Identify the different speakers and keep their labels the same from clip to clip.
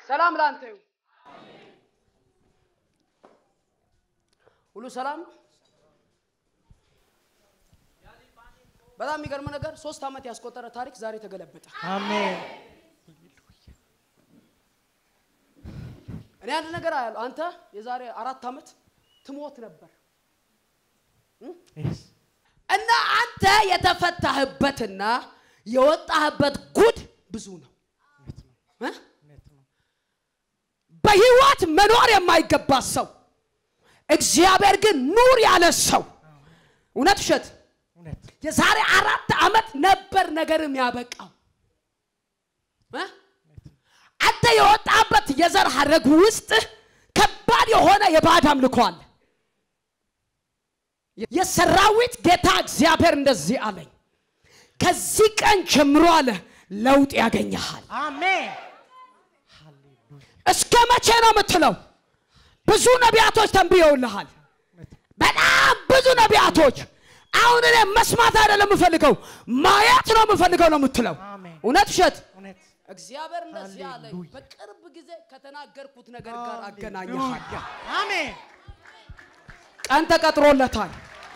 Speaker 1: ሰላም ላንተ ይሁን። ሁሉ ሰላም ነው። በጣም የሚገርም ነገር ሶስት ዓመት ያስቆጠረ ታሪክ ዛሬ ተገለበጠ።
Speaker 2: አሜን
Speaker 1: እኔ አንድ ነገር አያለሁ። አንተ የዛሬ አራት ዓመት ትሞት ነበር
Speaker 2: Yes.
Speaker 1: እና አንተ የተፈታህበትና የወጣህበት ጉድ ብዙ ነው
Speaker 2: እውነት ነው
Speaker 1: እ?
Speaker 2: እውነት ነው
Speaker 1: በህይወት መኖር የማይገባ ሰው እግዚአብሔር ግን ኑር ያለ ሰው እውነት ውሸት
Speaker 2: እውነት
Speaker 1: የዛሬ አራት ዓመት ነበር ነገርም ያበቃው እ? አንተ የወጣበት የዘር ሐረግ ውስጥ ከባድ የሆነ የባዕድ አምልኮ አለ የሰራዊት ጌታ እግዚአብሔር እንደዚህ አለኝ ከዚህ ቀን ጀምሮ አለ ለውጥ ያገኘሃል
Speaker 2: አሜን ሃሌሉያ
Speaker 1: እስከ መቼ ነው የምትለው ብዙ ነቢያቶች ተንብየውልሃል በጣም ብዙ ነቢያቶች አሁን እኔ መስማት አይደለም የምፈልገው ማየት ነው የምፈልገው ነው የምትለው
Speaker 2: አሜን
Speaker 1: እውነት ውሸት
Speaker 2: እውነት
Speaker 1: እግዚአብሔር እንደዚህ አለኝ
Speaker 2: ሃሌሉያ።
Speaker 1: በቅርብ ጊዜ ከተናገርኩት ነገር ጋር አገናኘሃል
Speaker 2: ሃሌሉያ አሜን
Speaker 1: ቀን ተቀጥሮለታል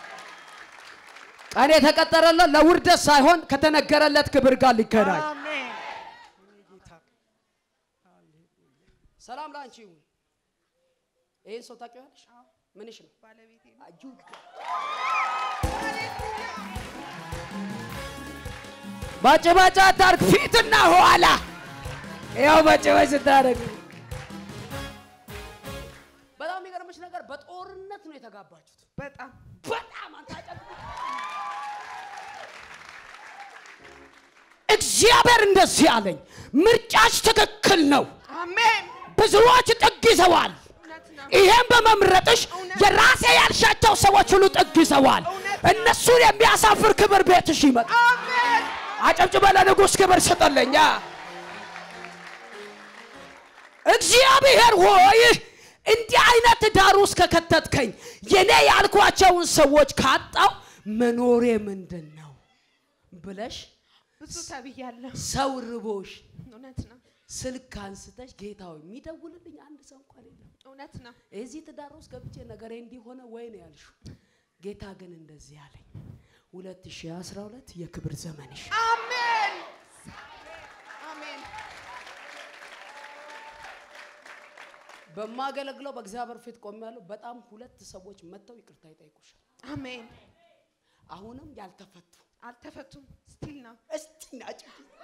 Speaker 1: ቀን የተቀጠረለት ለውርደት ሳይሆን ከተነገረለት ክብር ጋር ሊገናኝ
Speaker 2: አሜን የኔ ጌታ
Speaker 1: ሰላም ለአንቺ ይሁን ይህን ሰው ታውቂዋለሽ ምንሽ ነው
Speaker 3: ባለቤቴ ነው።
Speaker 1: አዩ ባጭባጭ አታርግ ፊትና ኋላ ያው ባጭባጭ ስታደርግ በጣም የሚገርምሽ ነገር በጦርነት ነው የተጋባችሁት
Speaker 3: በጣም
Speaker 1: በጣም አንተ አጨብጭብ። እግዚአብሔር እንደዚህ አለኝ ምርጫች ትክክል ነው
Speaker 3: አሜን።
Speaker 1: ብዙዎች ጥግ ይዘዋል
Speaker 3: እውነት ነው።
Speaker 1: ይሄን በመምረጥሽ የራሴ ያልሻቸው ሰዎች ሁሉ ጥግ ይዘዋል
Speaker 3: እውነት
Speaker 1: እነሱን የሚያሳፍር ክብር ቤትሽ ይመጣ
Speaker 3: አሜን።
Speaker 1: አጨብጭበ ለንጉሥ ክብር ስጠለኛ እግዚአብሔር ሆይ እንዲህ አይነት ዳር ውስጥ ከከተትከኝ የኔ ያልኳቸውን ሰዎች ካጣው መኖሬ ምንድን ነው ብለሽ
Speaker 3: ብዙ ተብያለሁ።
Speaker 1: ሰው ርቦሽ
Speaker 3: እውነት ነው።
Speaker 1: ስልክ አንስተሽ ጌታ ሆይ የሚደውልልኝ አንድ ሰው እንኳን የለም
Speaker 3: እውነት ነው።
Speaker 1: እዚህ ትዳር ውስጥ ገብቼ ነገሬ እንዲሆነ ወይ ነው ያልሽው ጌታ ግን እንደዚህ አለኝ 2012 የክብር ዘመንሽ
Speaker 3: አሜን። አሜን።
Speaker 1: በማገለግለው በእግዚአብሔር ፊት ቆሜያለሁ በጣም ሁለት ሰዎች መጥተው ይቅርታ ይጠይቁሻል
Speaker 3: አሜን።
Speaker 1: አሁንም ያልተፈቱ
Speaker 3: አልተፈቱም። ስቲል ነው።
Speaker 1: እስቲ ናጭ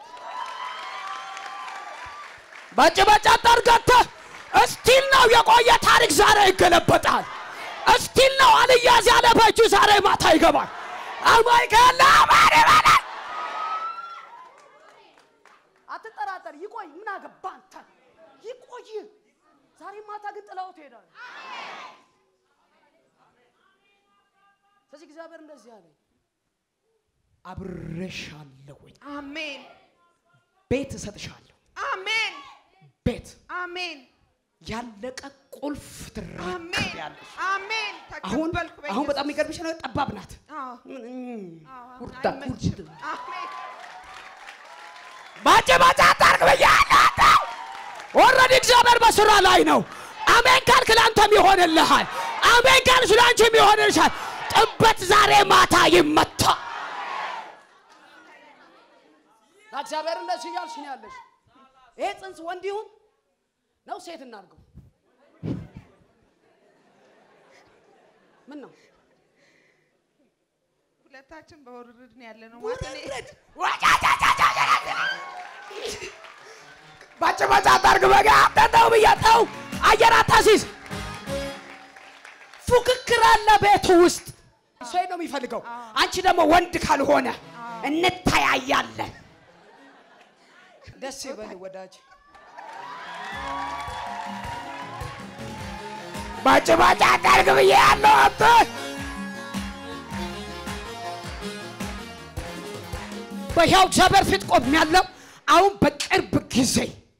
Speaker 1: ባጭባጭ አጣርጋተ እስቲል ነው የቆየ ታሪክ ዛሬ ይገለበጣል እስቲል ነው አልያዝ ያለ በእጁ ዛሬ ማታ ይገባል አማይ ካለ አማን ይበላል አትጠራጠር ይቆይ ምን አገባ አንተ ይቆይ ዛሬ ማታ ግን ጥላው ትሄዳል ስለዚህ እግዚአብሔር እንደዚህ አለኝ አብሬሻለሁኝ
Speaker 3: አሜን።
Speaker 1: ቤት እሰጥሻለሁ
Speaker 3: አሜን።
Speaker 1: ቤት
Speaker 3: አሜን።
Speaker 1: ያለቀ ቁልፍ
Speaker 3: አሜን።
Speaker 1: ትረከቢያለሽ
Speaker 3: አሜን።
Speaker 1: አሁን
Speaker 3: ተቀበልኩ
Speaker 1: አሁን በጣም
Speaker 3: በኢየሱስ
Speaker 1: የሚገርምሽ ነገር ጠባብ ናት
Speaker 3: አዎ።
Speaker 1: እም፣
Speaker 3: አዎ፣ አሁን
Speaker 1: ሁርዳ
Speaker 3: አይመችም።
Speaker 1: ሁርድ
Speaker 3: አሜን።
Speaker 1: ባጭ ባጭ አታርግ ብያለሁ ኦልሬዲ እግዚአብሔር በስራ ላይ ነው አሜን ካልክ ለአንተም ይሆንልሃል አሜን ካልሽ ለአንቺም ይሆንልሻል ጥበት ዛሬ ማታ ይመታ እግዚአብሔር እንደዚህ እያልሽ ነው ያለሽ ይሄ ጽንስ ወንድ ይሁን ነው ሴት እናድርገው ምን ነው
Speaker 3: ሁለታችን በውርርድ ነው ያለ ነው ማለት እኔ
Speaker 1: ባጭ ባጭ አታርግ በጋ አጠጠው ብያጠው አየር አታሲዝ ፉክክር አለ ቤቱ ውስጥ ሴት ነው የሚፈልገው አንቺ ደግሞ ወንድ ካልሆነ እንተያያለን ደስ ይበል ወዳጅ ባጭ ባጭ አታርግ ብዬ ያለው አንተ በሕያው እግዚአብሔር ፊት ቆም ያለው አሁን በቅርብ ጊዜ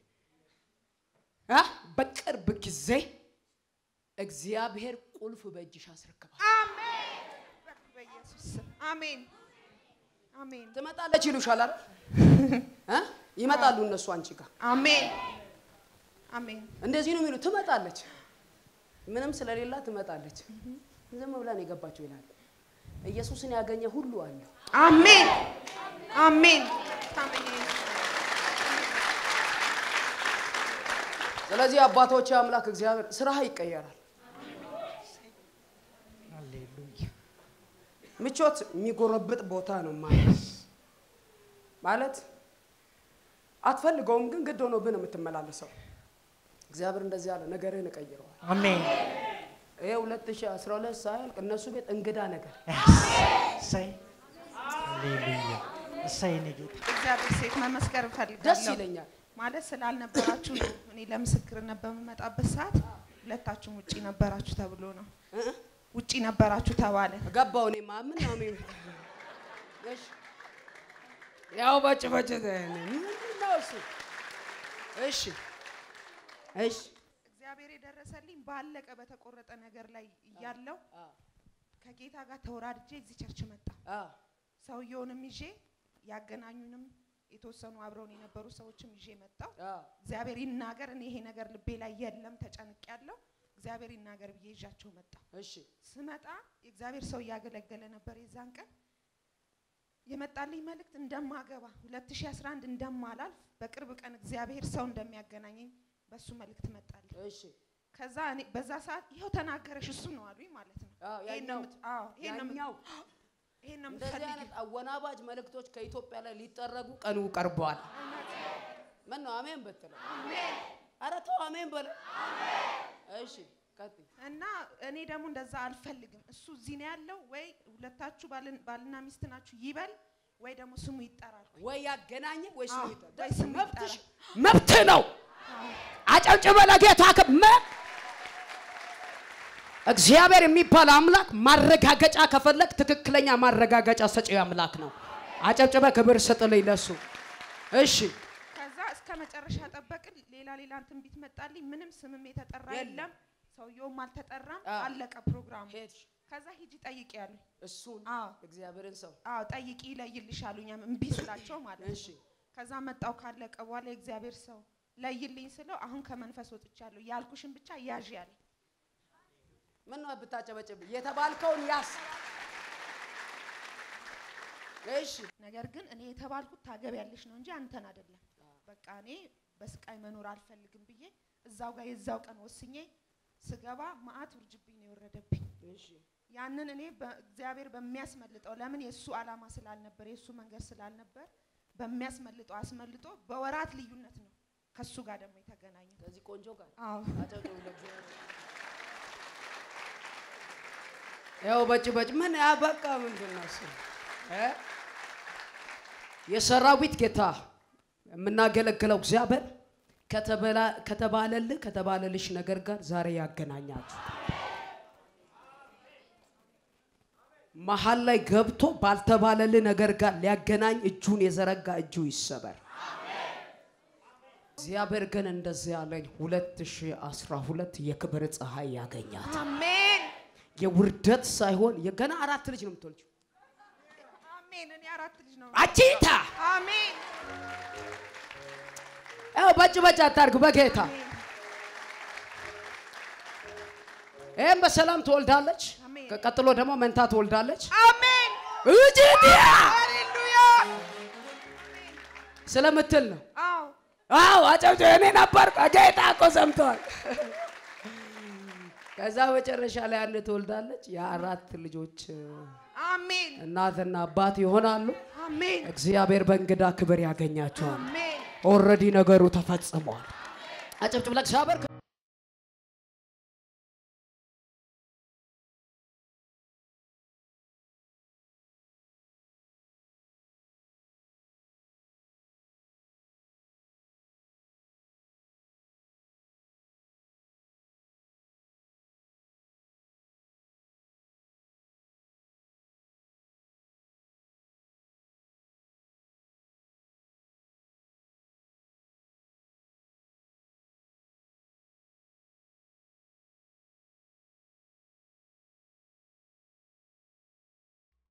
Speaker 1: እ በቅርብ ጊዜ እግዚአብሔር ቁልፍ በእጅሽ አስረክባል
Speaker 3: አሜን። በኢየሱስ ስም አሜን። አሜን።
Speaker 1: ትመጣለች ይሉሻል አይደል እ ይመጣሉ እነሱ አንቺ ጋር
Speaker 3: አሜን። አሜን
Speaker 1: እንደዚህ ነው የሚሉ ትመጣለች። ምንም ስለሌላ ትመጣለች። ዝም ብላ ነው የገባችው ይላል። ኢየሱስን ያገኘ ሁሉ አለ።
Speaker 3: አሜን አሜን አሜን
Speaker 1: ስለዚህ አባቶች አምላክ እግዚአብሔር ስራህ ይቀየራል።
Speaker 2: ሃሌሉያ
Speaker 1: ምቾት የሚጎረብጥ ቦታ ነው ማለት ማለት አትፈልገውም፣ ግን ግድ ሆኖብህ ነው የምትመላለሰው። እግዚአብሔር እንደዚህ ያለ ነገርህን እቀይረዋል።
Speaker 2: አሜን
Speaker 1: ይሄ 2012 ሳያልቅ እነሱ ቤት እንግዳ ነገር
Speaker 2: እሰይ ሃሌሉያ እሰይ የኔ ጌታ
Speaker 3: እግዚአብሔር ሴት መመስከር
Speaker 1: ደስ
Speaker 3: እፈልጋለሁ
Speaker 1: ይለኛል።
Speaker 3: ማለት ስላልነበራችሁ ነው። እኔ ለምስክርነት በምመጣበት ሰዓት ሁለታችሁም ውጪ ነበራችሁ ተብሎ ነው።
Speaker 1: እ?
Speaker 3: ውጪ ነበራችሁ ተባለ።
Speaker 1: ገባው እኔ ማምን ነው ሚ እሺ ያው በጭ በጭ ምንድን ነው እሱ? እሺ እሺ
Speaker 3: እግዚአብሔር የደረሰልኝ ባለቀ በተቆረጠ ነገር ላይ እያለው
Speaker 1: አ
Speaker 3: ከጌታ ጋር ተወራድጄ እዚህ ቸርች መጣ።
Speaker 1: አ
Speaker 3: ሰውየውንም ይዤ ያገናኙንም የተወሰኑ አብረውን የነበሩ ሰዎችም ይዤ መጣው።
Speaker 1: አ
Speaker 3: እግዚአብሔር ይናገር፣ እኔ ይሄ ነገር ልቤ ላይ የለም ተጨንቅ ያለው እግዚአብሔር ይናገር ብዬ ይዣቸው መጣ።
Speaker 1: እሺ
Speaker 3: ስመጣ የእግዚአብሔር ሰው እያገለገለ ነበር። የዛን ቀን የመጣልኝ መልእክት እንደማገባ 2011 እንደማላልፍ በቅርብ ቀን እግዚአብሔር ሰው እንደሚያገናኘኝ በሱ መልእክት መጣልኝ።
Speaker 1: እሺ
Speaker 3: ከዛ እኔ በዛ ሰዓት ይኸው ተናገረሽ እሱ ነው አሉኝ ማለት ነው።
Speaker 1: አዎ፣
Speaker 3: ይሄን ነው
Speaker 1: ያኛው
Speaker 3: የምት- አዎ፣ ይሄን ነው የምት-
Speaker 1: ያኛው
Speaker 3: ይሄን ነው
Speaker 1: እንደዚህ
Speaker 3: የምትፈልጊው።
Speaker 1: አይነት አወናባጅ መልእክቶች ከኢትዮጵያ ላይ ሊጠረጉ ቀኑ ቀርበዋል። ምን ነው አሜን ብትለው? ኧረ ተው አሜን በለ። እሺ ቀጥይ።
Speaker 3: እና እኔ ደግሞ እንደዛ አልፈልግም። እሱ እዚህ ነው ያለው ወይ ሁለታችሁ ባልን- ባልና ሚስት ናችሁ ይበል ወይ ደግሞ ስሙ ይጠራል።
Speaker 1: ወይ ያገናኘ ወይ ስሙ
Speaker 3: አዎ፣
Speaker 1: ይጠራ።
Speaker 3: ወይ ስሙ
Speaker 1: መብትሽ
Speaker 3: ይጠራ።
Speaker 1: መብትህ ነው። አጨብጭበ ለጌታ ክብር። እግዚአብሔር የሚባል አምላክ ማረጋገጫ ከፈለግ ትክክለኛ ማረጋገጫ ሰጪ አምላክ ነው። አጨብጭበ ክብር ስጥልኝ ለሱ። እሺ
Speaker 3: ከዛ እስከ መጨረሻ ጠበቅን። ሌላ ሌላ ትንቢት መጣልኝ። ምንም ስምም የተጠራ
Speaker 1: የለም።
Speaker 3: የለም፣ ሰውየውም አልተጠራም።
Speaker 1: አዎ።
Speaker 3: አለቀ ፕሮግራሙ።
Speaker 1: ሄድሽ
Speaker 3: ከዛ ሂጂ ጠይቂ ያሉኝ።
Speaker 1: እሱን
Speaker 3: አዎ
Speaker 1: እግዚአብሔርን ሰው
Speaker 3: አዎ ጠይቂ ይለይልሽ አሉኝ። እምቢ ስላቸው ማለት
Speaker 1: እሺ
Speaker 3: ነው። ከዛ መጣው ካለቀ በኋላ የእግዚአብሔር ሰው ለይልኝ ስለው አሁን ከመንፈስ ወጥቻለሁ ያልኩሽን ብቻ ያዥ ያለኝ።
Speaker 1: ምን ነው ብታጨበጭብ የተባልከውን ያስ እሺ
Speaker 3: ነገር ግን እኔ የተባልኩት ታገቢያለሽ ነው እንጂ አንተን አይደለም። በቃ እኔ በስቃይ መኖር አልፈልግም ብዬ እዛው ጋር የዛው ቀን ወስኜ ስገባ መዓት ውርጅብኝ ነው የወረደብኝ።
Speaker 1: እሺ
Speaker 3: ያንን እኔ በእግዚአብሔር በሚያስመልጠው ለምን የእሱ ዓላማ ስላልነበር የእሱ መንገድ ስላልነበር በሚያስመልጠው አስመልጦ በወራት ልዩነት ነው ከሱ ጋር ደግሞ የተገናኘው።
Speaker 1: ከዚህ ቆንጆ ጋር
Speaker 3: አዎ
Speaker 1: አጨብጭቡ ለእግዚአብሔር። ያው በጭ በጭ ምን ያ በቃ ምንድን ነው እሱ እ? የሰራዊት ጌታ የምናገለግለው እግዚአብሔር ከተበላ- ከተባለልህ ከተባለልሽ ነገር ጋር ዛሬ ያገናኛችሁ። መሀል ላይ ገብቶ ባልተባለልህ ነገር ጋር ሊያገናኝ እጁን የዘረጋ እጁ ይሰበር። እግዚአብሔር ግን እንደዚህ ያለኝ 2012 የክብር ፀሐይ ያገኛት
Speaker 3: አሜን
Speaker 1: የውርደት ሳይሆን የገና አራት ልጅ ነው የምትወልጂው።
Speaker 3: አሜን። እኔ አራት ልጅ ነው።
Speaker 1: አቺታ
Speaker 3: አሜን
Speaker 1: ያው በጭ በጭ አታርግ በጌታ ይህም በሰላም ትወልዳለች።
Speaker 3: አሜን።
Speaker 1: ቀጥሎ ደግሞ መንታ ትወልዳለች።
Speaker 3: አሜን።
Speaker 1: እጅዲያ
Speaker 3: ሃሌሉያ።
Speaker 1: ስለምትል ነው።
Speaker 3: አዎ
Speaker 1: አዎ አጨብጭ እኔ ነበር ጌታ እኮ ሰምተዋል። ከዛ መጨረሻ ላይ አንድ ትወልዳለች። የአራት ልጆች
Speaker 3: አሜን
Speaker 1: እናትና አባት ይሆናሉ።
Speaker 3: አሜን
Speaker 1: እግዚአብሔር በእንግዳ ክብር ያገኛቸዋል።
Speaker 3: አሜን።
Speaker 1: ኦልሬዲ ነገሩ ተፈጽሟል። አጨብጭብ ለእግዚአብሔር